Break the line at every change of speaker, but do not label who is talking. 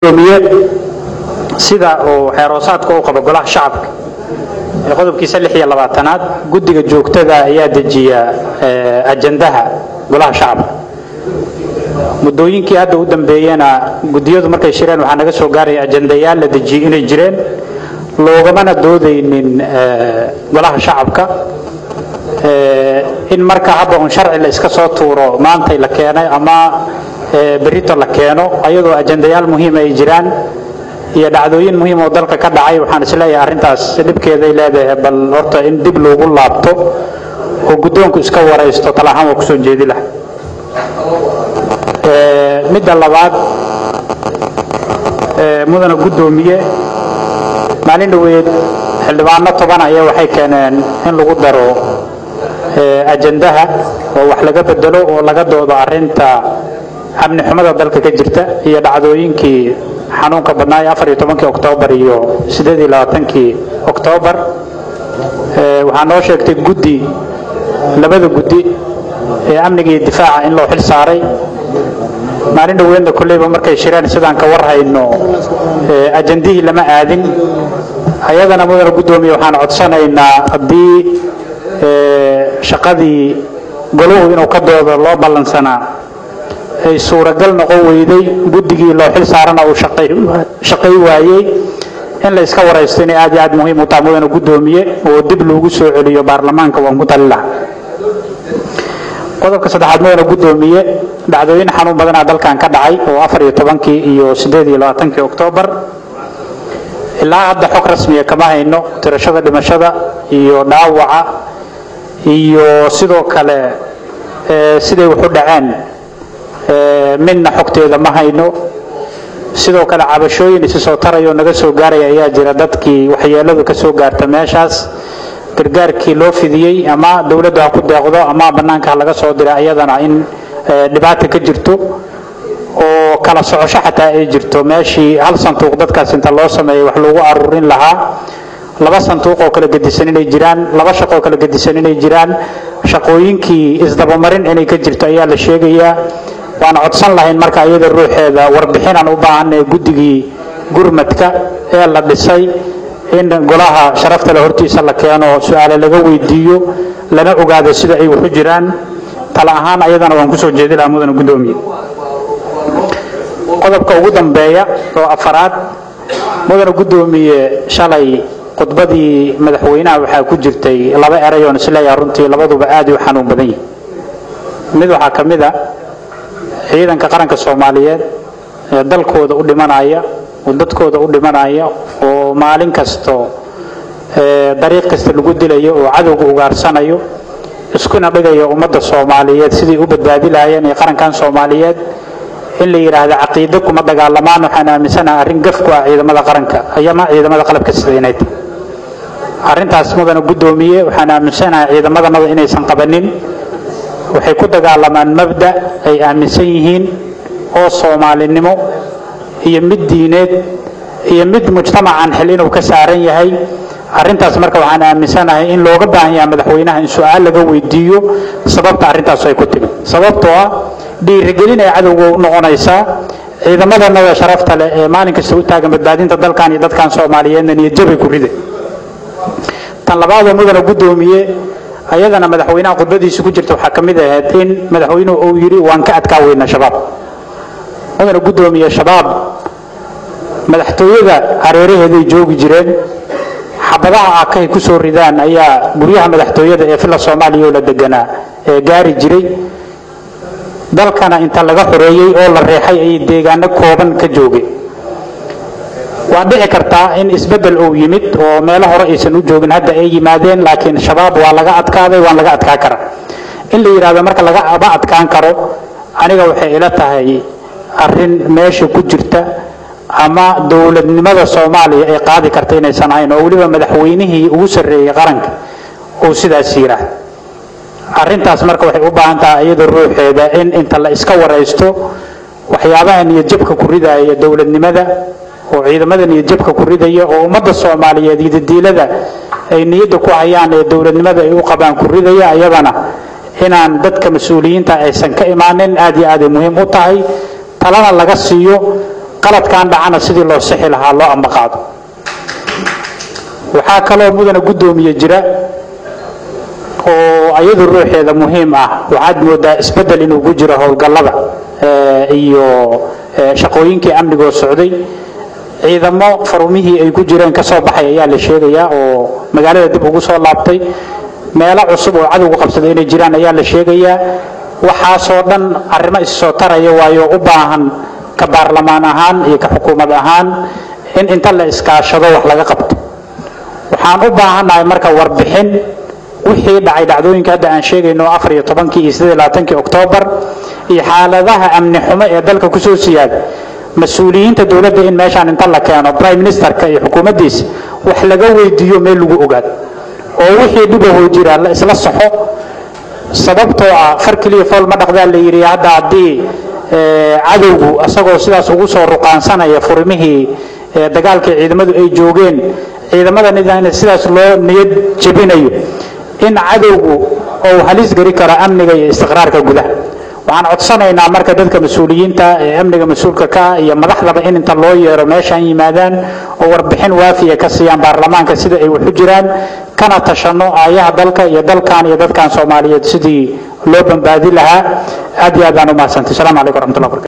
gudoomiye sida uu xeeroosaadka u qabo golaha shacabka ee qodobkiisa lix iyo labaatanaad guddiga joogtada ayaa dejiya ajandaha golaha shacabka muddooyinkii hadda u dambeeyena guddiyadu markay shireen waxaa naga soo gaaraya ajandayaal la dejiyey inay jireen loogamana doodaynin golaha shacabka in marka hadda un sharci la iska soo tuuro maantay la keenay ama berito la keeno ayadoo ajandayaal muhiim ay jiraan iyo dhacdooyin muhiim oo dalka ka dhacay waxaan isleeyahay arrintaas dhibkeeday leedahay bal horta in dib loogu laabto oo guddoonku iska waraysto talahaan waa kusoo jeedi laha midda labaad mudana guddoomiye maalin dhoweed xildhibaano toban ayaa waxay keeneen in lagu daro ajandaha oo wax laga bedelo oo laga doodo arrinta amni xumada dalka ka jirta iyo dhacdooyinkii xanuunka badnaa ee afar iyo tobankii oktoobar iyo siddeed iyo labaatankii oktoobar waxaa noo sheegtay guddi labada guddi ee amniga iyo difaaca in loo xil saaray maalin dhoweedna kolleyba markay shireen sidaan ka war hayno ajandihii lama aadin ayadana mudana guddoomiye waxaan codsanaynaa haddii shaqadii goluhu inuu ka doodo loo ballansanaa ay suuragal noqon weyday guddigii loo xil saarana uu shaqay waayey in la iska waraysto inay aad iyo aad muhiim u tahay mudana guddoomiye oo dib loogu soo celiyo baarlamaanka waan ku tali laha qodobka saddexaad mudana guddoomiye dhacdooyin xanuun badanaa dalkan ka dhacay oo afar iyo tobankii iyo siddeed iyo labaatankii oktoobar ilaa hadda xog rasmiya kama hayno tirashada dhimashada iyo dhaawaca iyo sidoo kale siday waxu dhaceen midna xogteeda ma hayno sidoo kale cabashooyin isi soo tarayoo naga soo gaaraya ayaa jira dadkii waxyeeladu ka soo gaarta meeshaas gargaarkii loo fidiyey ama dowladdu ha ku deeqdo ama bannaanka ha laga soo dira iyadana in dhibaata ka jirto oo kala socosho xataa ay jirto meeshii hal sanduuq dadkaas inta loo sameeyay wax lagu aruurin lahaa laba sanduuq oo kala gedisan inay jiraan laba shaqo oo kala gedisan inay jiraan shaqooyinkii isdabamarin inay ka jirto ayaa la sheegayaa waan codsan lahayn marka iyada ruuxeeda warbixinaan u baahanay guddigii gurmadka ee la dhisay in golaha sharafta le hortiisa la keeno su-aale laga weydiiyo lana ogaado sida ay waxu jiraan tala ahaan ayadana waan kusoo jeedi lahaa mudana guddoomiye qodobka ugu dambeeya oo afaraad mudana guddoomiye shalay khudbadii madaxweynaha waxaa ku jirtay laba eray oon isleeyaha runtii labaduba aad u xanuun badan yihin mid waxaa ka mid a ciidanka qaranka soomaaliyeed ee dalkooda u dhimanaya oo dadkooda u dhimanaya oo maalin kasto dariiq kasta lagu dilayo oo cadowga ugaarsanayo iskuna dhigayo ummadda soomaaliyeed sidii u badbaadi lahaayeen ee qarankan soomaaliyeed in la yidhaahdo caqiido kuma dagaalamaan waxaan aaminsanaha arrin gaf ku ah ciidamada qaranka ayama ciidamada qalabka sida inay tahay arrintaas mudana guddoomiye waxaan aaminsanahay ciidamadanada inaysan qabanin waxay ku dagaalamaan mabda ay aaminsan yihiin oo soomaalinimo iyo mid diineed iyo mid mujtamacan xil inuu ka saaran yahay arrintaas marka waxaan aaminsanahay in looga baahan yaha madaxweynaha in su-aal laga weydiiyo sababta arrintaas ay ku timi sababtoo ah dhiirigelin ay cadowga u noqonaysaa ciidamadanada sharafta leh ee maalin kasta u taagan badbaadinta dalkan iyo dadkan soomaaliyeedna niyadjabay ku rida tan labaadoo mudana guddoomiye ayadana madaxweynaha khudbadiisa ku jirta waxaa ka mid ahayd in madaxweynuhu uu yidhi waan ka adkaa weyna shabaab mudana guddoomiye shabaab madaxtooyada hareeraheeday joogi jireen xabadaha akahay ku soo ridaan ayaa guryaha madaxtooyada ee filla soomaaliya oo la deganaa ee gaari jiray dalkana inta laga xoreeyey oo la reexay ayay deegaano kooban ka joogeen waa dhici kartaa in isbeddel uu yimid oo meelo hore aysan u joogin hadda ay yimaadeen laakiin shabaab waa laga adkaaday waan laga adkaan karaa in la yidhahdo marka lagama adkaan karo aniga waxay ila tahay arrin meesha ku jirta ama dowladnimada soomaaliya ay qaadi karta inaysan ahayn oo weliba madaxweynihii ugu sarreeyey qaranka uu sidaas yidhaah arrintaas marka waxay u baahan tahay iyada ruuxeeda in inta la iska waraysto waxyaabaha niyadjabka ku ridaya dowladnimada oo ciidamada niyadjabka ku ridaya oo ummadda soomaaliyeed iyo dadiilada ay niyadda ku hayaan ee dowladnimada ay u qabaan ku ridaya ayadana inaan dadka mas-uuliyiinta aysan ka imaanin aad iyo aad ay muhiim u tahay talana laga siiyo qaladkan dhacana sidii loo sixi lahaa loo ambaqaado waxaa kaloo mudana guddoomiye jira oo ayadu ruuxeeda muhiim ah waxaad moodaa isbeddel inuu ku jiro howlgallada iyo shaqooyinkii amnigoo socday ciidamo farumihii ay ku jireen ka soo baxay ayaa la sheegayaa oo magaalada dib ugu soo laabtay meelo cusub oo cadowga qabsaday inay jiraan ayaa la sheegayaa waxaasoo dhan arrimo issoo taraya waayo u baahan ka baarlamaan ahaan iyo ka xukuumad ahaan in inta la iskaashado wax laga qabto waxaan u baahannahay marka warbixin wixii dhacay dhacdooyinka hadda aan sheegayno afar iyo tobankii iyo siddeed iyo labaatankii oktoobar iyo xaaladaha amni xumo ee dalka kusoo siyaada mas-uuliyiinta dowladda in meeshaan inta la keeno prime ministerka iyo xukuumaddiisa wax laga weydiiyo meel lagu ogaado oo wixii dhibahoo jira la isla saxo sababtoo ah far keliya fool ma dhaqdaa la yidhi hadda haddii cadowgu isagoo sidaas ugu soo ruqaansanaya furimihii dagaalkii ciidamadu ay joogeen ciidamadan sidaas loo niyad jebinayo in cadowgu uu halis geli karo amniga iyo istiqraarka gudaha waxaan codsanaynaa marka dadka mas-uuliyiinta ee amniga mas-uulka ka ah iyo madaxdaba in inta loo yeero meeshaan yimaadaan oo warbixin waafiya ka siiyaan baarlamaanka sida ay wax u jiraan kana tashano aayaha dalka iyo dalkan iyo dadkan soomaaliyeed sidii loo badbaadi lahaa aad iyo aad baan u mahadsantay asalaamu calaykum waraxmatullahi barakatu